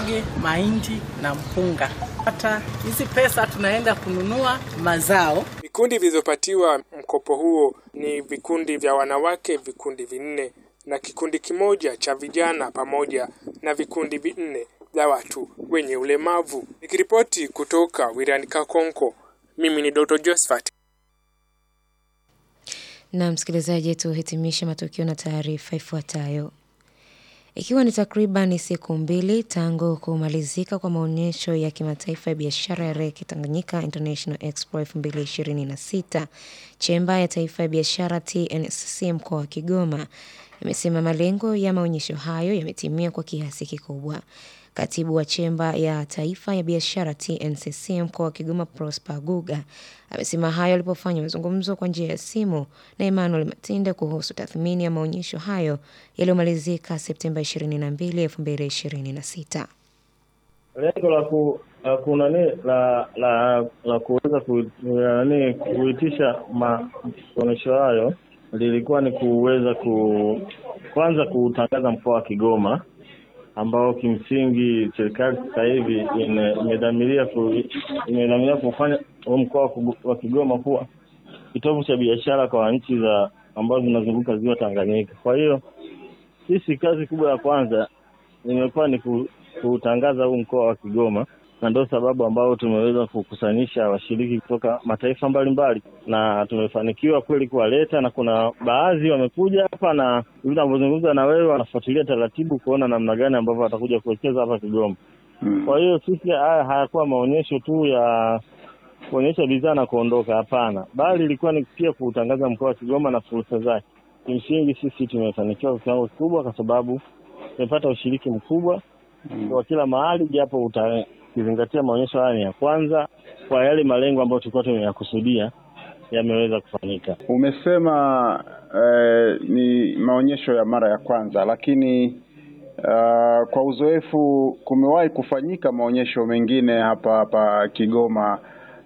maharage, mahindi na mpunga. Hata hizi pesa tunaenda kununua mazao. Vikundi vilivyopatiwa mkopo huo ni vikundi vya wanawake vikundi vinne na kikundi kimoja cha vijana pamoja na vikundi vinne vya watu wenye ulemavu. Nikiripoti kutoka wilayani Kakonko, mimi ni Dr. Josephat. Na msikilizaji, tuhitimishe matukio na taarifa ifuatayo. Ikiwa ni takriban siku mbili tangu kumalizika kwa maonyesho ya kimataifa ya biashara ya reki Tanganyika International Expo 2026, chemba ya taifa ya biashara TNCC mkoa wa Kigoma imesema malengo ya maonyesho hayo yametimia kwa kiasi kikubwa. Katibu wa chemba ya taifa ya biashara TNCC mkoa wa Kigoma Prosper Guga amesema hayo alipofanya mazungumzo kwa njia ya simu na Emmanuel Matinde kuhusu tathmini ya maonyesho hayo yaliyomalizika Septemba 22, 2026. Lengo la ku la kunani la la la kuweza ku, nani kuitisha maonyesho hayo lilikuwa ni kuweza ku kwanza kutangaza mkoa wa Kigoma ambao kimsingi serikali sasa hivi ime- imedhamiria ku, imedhamiria kufanya huu mkoa wa Kugu- wa Kigoma kuwa kitovu cha biashara kwa nchi za ambazo zinazunguka ziwa Tanganyika. Kwa hiyo sisi kazi kubwa ya kwanza imekuwa ni ku- kutangaza huu mkoa wa Kigoma, na ndio sababu ambao tumeweza kukusanyisha washiriki kutoka mataifa mbalimbali, na tumefanikiwa kweli kuwaleta, na kuna baadhi wamekuja hapa, na hivi navyozungumza na wewe, wanafuatilia taratibu kuona namna gani ambavyo watakuja kuwekeza hapa Kigoma. Kwa hiyo sisi haya hayakuwa maonyesho tu ya kuonyesha bidhaa na kuondoka, hapana, bali ilikuwa ni pia kuutangaza mkoa wa Kigoma na fursa zake. Kimsingi sisi tumefanikiwa kwa kiwango kikubwa, kwa sababu tumepata ushiriki mkubwa kwa kila mahali, japo utakizingatia maonyesho haya ni ya kwanza, kwa yale malengo ambayo tulikuwa tumeyakusudia yameweza kufanyika. Umesema eh, ni maonyesho ya mara ya kwanza, lakini uh, kwa uzoefu kumewahi kufanyika maonyesho mengine hapa hapa Kigoma.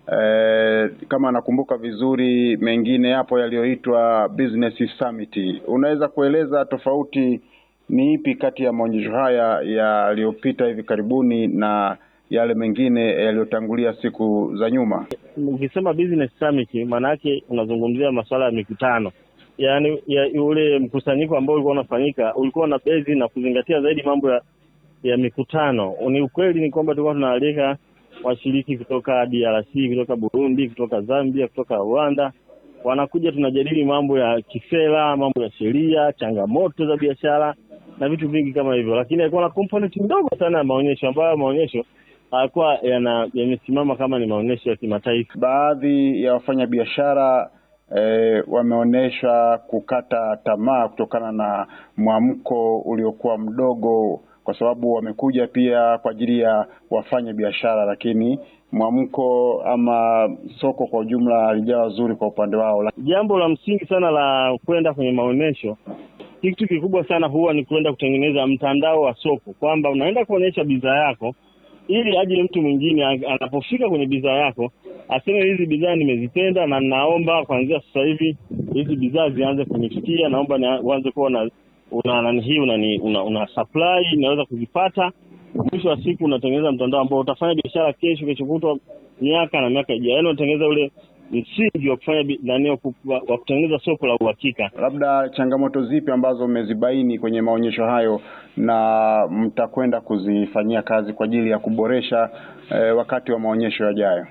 Eh, kama nakumbuka vizuri, mengine yapo yaliyoitwa Business Summit. Unaweza kueleza tofauti ni ipi kati ya maonyesho haya yaliyopita hivi karibuni na yale mengine yaliyotangulia siku za nyuma? Ukisema business summit, maana yake unazungumzia masuala ya mikutano, yaani ya ule mkusanyiko ambao ulikuwa unafanyika ulikuwa na bezi na kuzingatia zaidi mambo ya ya mikutano. Ni ukweli ni kwamba tulikuwa tunaalika washiriki kutoka DRC, kutoka Burundi, kutoka Zambia, kutoka Rwanda, wanakuja tunajadili mambo ya kisera, mambo ya sheria, changamoto za biashara na vitu vingi kama hivyo, lakini alikuwa na component ndogo sana ya maonyesho ambayo maonyesho hayakuwa yana- yamesimama kama ni maonyesho ya kimataifa. Baadhi ya wafanyabiashara eh, wameonyesha kukata tamaa kutokana na mwamko uliokuwa mdogo, kwa sababu wamekuja pia kwa ajili ya wafanya biashara, lakini mwamko ama soko kwa ujumla halijawa zuri kwa upande wao. Jambo la msingi sana la kwenda kwenye maonyesho, kitu kikubwa sana huwa ni kwenda kutengeneza mtandao wa soko, kwamba unaenda kuonyesha bidhaa yako ili aje mtu mwingine a- anapofika kwenye bidhaa yako aseme hizi bidhaa nimezipenda na naomba kuanzia sasa hivi hizi bidhaa zianze kunifikia, naomba ni- uanze kuwa na una nani hii una, una, una supply inaweza kuzipata. Mwisho wa siku unatengeneza mtandao ambao utafanya biashara kesho, kesho kutwa, miaka na miaka ijayo, yaani unatengeneza ule msingi wa kufanya bi- nani wa ku- wa wa kutengeneza soko la uhakika. Labda changamoto zipi ambazo mmezibaini kwenye maonyesho hayo na mtakwenda kuzifanyia kazi kwa ajili ya kuboresha eh, wakati wa maonyesho yajayo?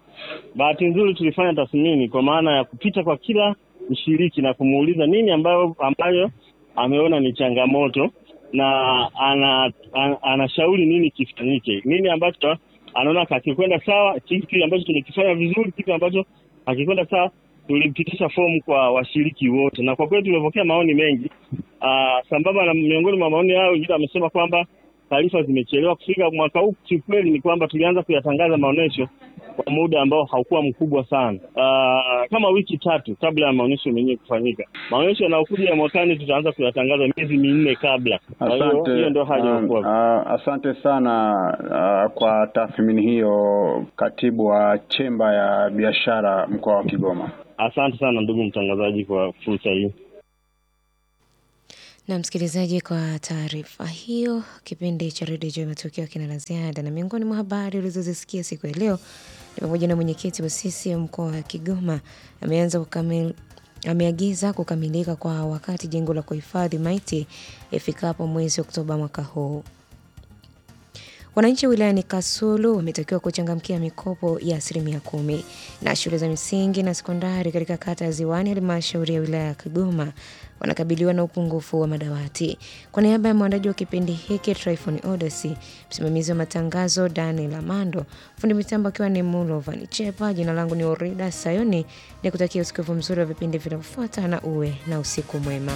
Bahati nzuri tulifanya tathmini kwa maana ya kupita kwa kila mshiriki na kumuuliza nini ambayo ambayo ameona ni changamoto na ana, ana, anashauri nini kifanyike, nini ambacho anaona hakikwenda sawa, kipi ambacho tumekifanya vizuri, kipi ambacho hakikwenda sawa. Tulipitisha fomu kwa washiriki wote, na kwa kweli tumepokea maoni mengi. Aa, sambamba na miongoni mwa maoni hayo, wengine wamesema kwamba taarifa zimechelewa kufika mwaka huu. Kiukweli ni kwamba tulianza kuyatangaza maonyesho kwa muda ambao haukuwa mkubwa sana, uh, kama wiki tatu kabla ya maonyesho yenyewe kufanyika. Maonyesho yanayokuja ya mwakani tutaanza kuyatangaza miezi minne kabla. Kwa hiyo Asante, hiyo ndio hali um, iliyokuwa. uh, asante sana uh, kwa tathmini hiyo, katibu wa chemba ya biashara mkoa wa Kigoma. Asante sana ndugu mtangazaji kwa fursa hii. Na msikilizaji, kwa taarifa hiyo, kipindi cha redio juu ya matukio kina la ziada, na miongoni mwa habari ulizozisikia siku ya leo ni pamoja na mwenyekiti wa CCM mkoa wa Kigoma ameanza kukamil ameagiza kukamilika kwa wakati jengo la kuhifadhi maiti ifikapo mwezi Oktoba mwaka huu. Wananchi wilayani Kasulu wametakiwa kuchangamkia mikopo ya asilimia kumi na shule za msingi na sekondari katika kata ya Ziwani, halmashauri ya wilaya ya Kigoma wanakabiliwa na upungufu wa madawati. Kwa niaba ya mwandaji wa kipindi hiki Tryphon Odesi, msimamizi wa matangazo Daniel Amando, fundi mitambo akiwa ni Mulovan Chepa, jina langu ni Orida Sayoni, ni kutakia usikivu mzuri wa vipindi vinavyofuata na uwe na usiku mwema.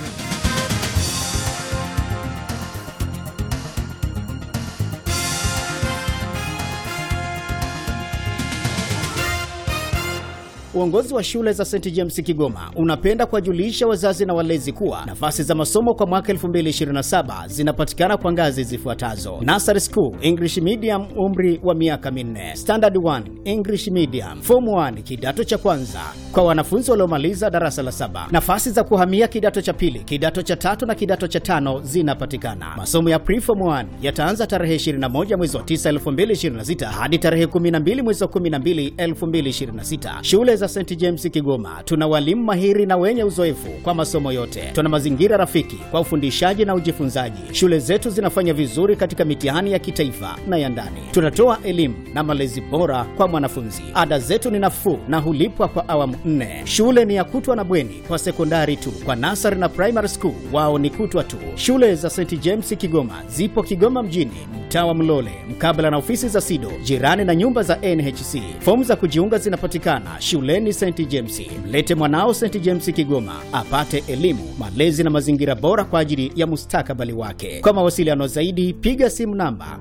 Uongozi wa shule za St James Kigoma unapenda kuwajulisha wazazi na walezi kuwa nafasi za masomo kwa mwaka 2027 zinapatikana kwa ngazi zifuatazo: Nursery School English Medium, umri wa miaka minne; Standard 1 English Medium; Form 1 kidato cha kwanza kwa wanafunzi waliomaliza darasa la saba. Nafasi za kuhamia kidato cha pili, kidato cha tatu na kidato cha tano zinapatikana. Masomo ya Preform 1 yataanza tarehe 21 mwezi wa 9 2026 hadi tarehe 12 mwezi wa 12 2026. Shule za St James Kigoma tuna walimu mahiri na wenye uzoefu kwa masomo yote. Tuna mazingira rafiki kwa ufundishaji na ujifunzaji. Shule zetu zinafanya vizuri katika mitihani ya kitaifa na ya ndani. Tunatoa elimu na malezi bora kwa mwanafunzi. Ada zetu ni nafuu na hulipwa kwa awamu nne. Shule ni ya kutwa na bweni kwa sekondari tu. Kwa nasari na primary school wao ni kutwa tu. Shule za St James Kigoma zipo Kigoma mjini, mtaa wa Mlole, mkabala na ofisi za SIDO, jirani na nyumba za NHC. Fomu za kujiunga zinapatikana shuleni St James. Mlete mwanao St James Kigoma apate elimu, malezi na mazingira bora kwa ajili ya mustakabali wake. Kwa mawasiliano zaidi, piga simu namba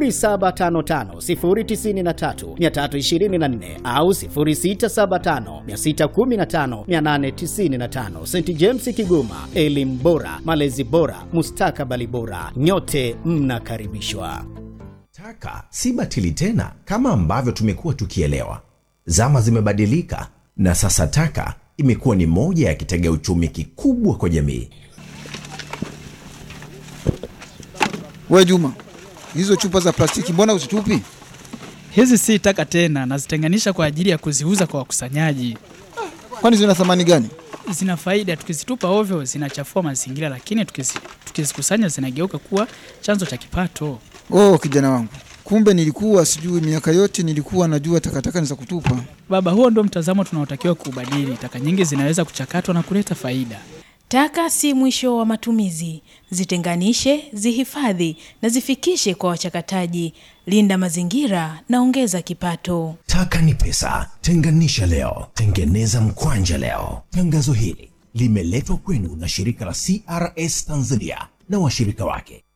0755093324 au 0675615895. St James Kigoma, elimu bora, malezi bora, mustakabali bora. Nyote mnakaribishwa. Taka si batili tena kama ambavyo tumekuwa tukielewa. Zama zimebadilika na sasa taka imekuwa ni moja ya kitega uchumi kikubwa kwa jamii. We Juma, hizo chupa za plastiki mbona uzitupi? Hizi si taka tena, nazitenganisha kwa ajili ya kuziuza kwa wakusanyaji. Kwani zina thamani gani? Zina faida, tukizitupa ovyo zinachafua mazingira, lakini tukizi- tukizikusanya zinageuka kuwa chanzo cha kipato. Oh, kijana wangu, kumbe nilikuwa sijui. Miaka yote nilikuwa najua takataka ni za kutupa. Baba, huo ndio mtazamo tunaotakiwa kuubadili. Taka nyingi zinaweza kuchakatwa na kuleta faida. Taka si mwisho wa matumizi. Zitenganishe, zihifadhi na zifikishe kwa wachakataji. Linda mazingira na ongeza kipato. Taka ni pesa, tenganisha leo, tengeneza mkwanja leo. Tangazo hili limeletwa kwenu na shirika la CRS Tanzania na washirika wake